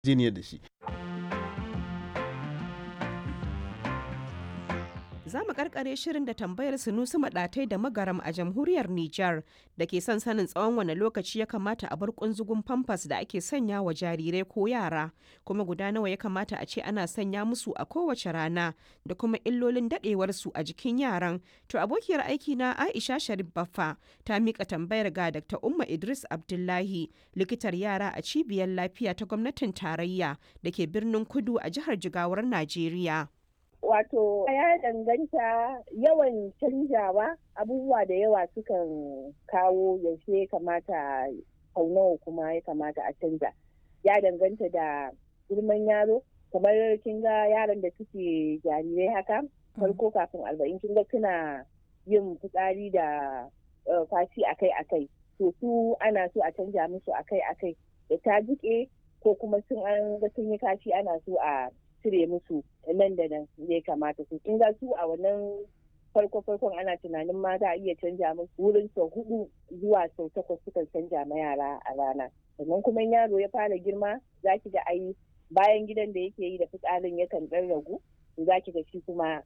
jiniyar da shi za mu karkare shirin da tambayar sunusu maɗatai da magaram a jamhuriyar Nijar da ke son sanin tsawon wane lokaci ya kamata a bar kunzugun famfas da ake sanya wa jarirai ko yara kuma guda nawa ya kamata a ce ana sanya musu a kowace rana da kuma illolin daɗewarsu a jikin yaran to abokiyar aiki na Aisha Sharif Baffa ta mika tambayar ga Dr. Umma Idris Abdullahi likitar yara a cibiyar lafiya ta gwamnatin tarayya da ke birnin Kudu a jihar Jigawar Najeriya. wato ya danganta yawan canjawa abubuwa da yawa sukan kawo yaushe ya kamata sau nawa kuma ya kamata a canja ya danganta da girman yaro kamar kin ga yaran da suke jarirai haka farko kafin arba'in kin ga suna yin fitsari da fashi akai akai to su ana so a canja musu akai akai da ta jike ko kuma sun an ga sun yi kashi ana so a cire musu nan da nan ya kamata su kin ga su a wannan farko farkon ana tunanin ma za a iya canja musu wurin sau hudu zuwa sau takwas sukan canja ma yara a rana sannan kuma yaro ya fara girma za ki ga ai bayan gidan da yake yi da fitsarin yakan dan ragu za ki ga shi kuma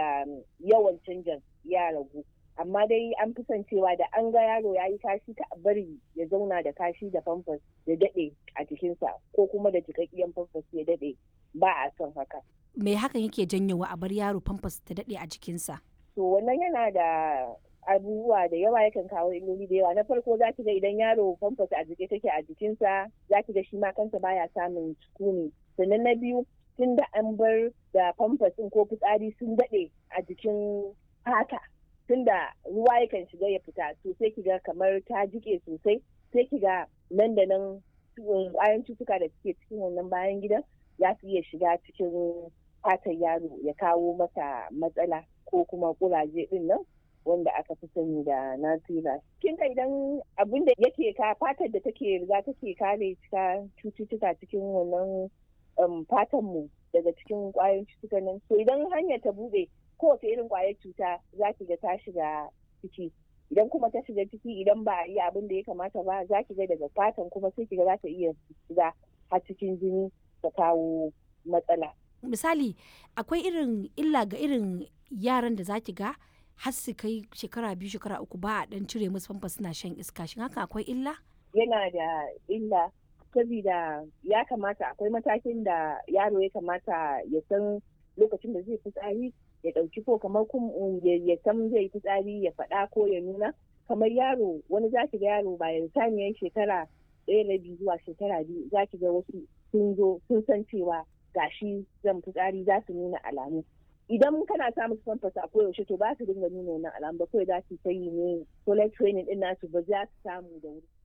yawan canjan ya ragu amma dai an fi son cewa da an ga yaro ya yi kashi ta bari ya zauna da kashi da famfas ya daɗe a jikinsa ko kuma da jikakkiyan famfas ya daɗe ba a son haka. Me hakan yake janyowa a bar yaro famfas ta daɗe a jikinsa? To wannan yana da abubuwa da yawa yakan kawo illoli da yawa na farko za ki ga idan yaro famfas a jike take a jikinsa za ki ga shi ma kansa baya samun sukuni sannan na biyu tun da an bar da famfas ko fitsari sun daɗe a jikin fata tun da ruwa yakan shiga ya fita to sai ki ga kamar ta jike sosai sai ki ga nan da nan ƙwayan cutuka da suke cikin wannan bayan gidan za su iya shiga cikin fatan yaro ya kawo masa matsala ko kuma kuraje din nan wanda aka fi sani da nasira kin ka idan abin da yake ka fatar da take riga take kare cika cututtuka cikin wannan fatan mu daga cikin kwayoyin cututtukan nan so idan hanyar ta bude kowace irin kwayar cuta za ki ga ta shiga ciki idan kuma ta shiga ciki idan ba a yi abin da ya kamata ba za ki ga daga fatan kuma sai ki ga za ta iya shiga har cikin jini ta kawo matsala. Misali, akwai irin illa ga irin yaran da za ki ga har su kai shekara biyu shekara uku ba a dan cire musu famfa suna shan iska shin haka akwai illa? Yana da illa saboda ya kamata akwai matakin da yaro ya kamata ya san lokacin da zai fitsari ya ɗauki ko kamar ya san zai fitsari ya faɗa ko ya nuna kamar yaro wani za ki ga yaro bayan saniyar shekara ɗaya rabi zuwa shekara biyu za ki ga wasu sun zo sun san cewa gashi zan fitsari za su nuna alamu idan kana samun famfas a koyaushe to ba su dinga nuna wannan alamu ba kawai za su ta yi ne toilet training din nasu ba za su samu da wuri.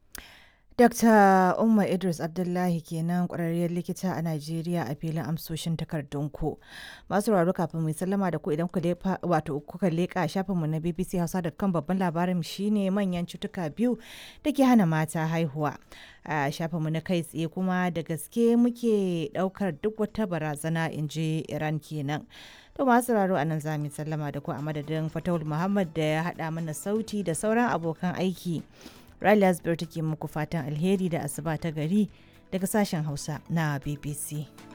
Dr. Umma Idris Abdullahi kenan kwararriyar likita a Najeriya a filin amsoshin takardunku. Masu sauraro kafin mu sallama da ku idan wato kuka leƙa shafinmu na BBC Hausa da kan babban labarin shine manyan cutuka biyu da ke hana mata haihuwa. A shafinmu na kai tsaye kuma da gaske muke ɗaukar duk wata barazana in ji Iran kenan. To masu sauraro a nan za mu sallama da ku a madadin Fatawul Muhammad da ya haɗa mana sauti da sauran abokan aiki. Riley Asbir take muku fatan alheri da asuba ta gari daga sashen Hausa na BBC.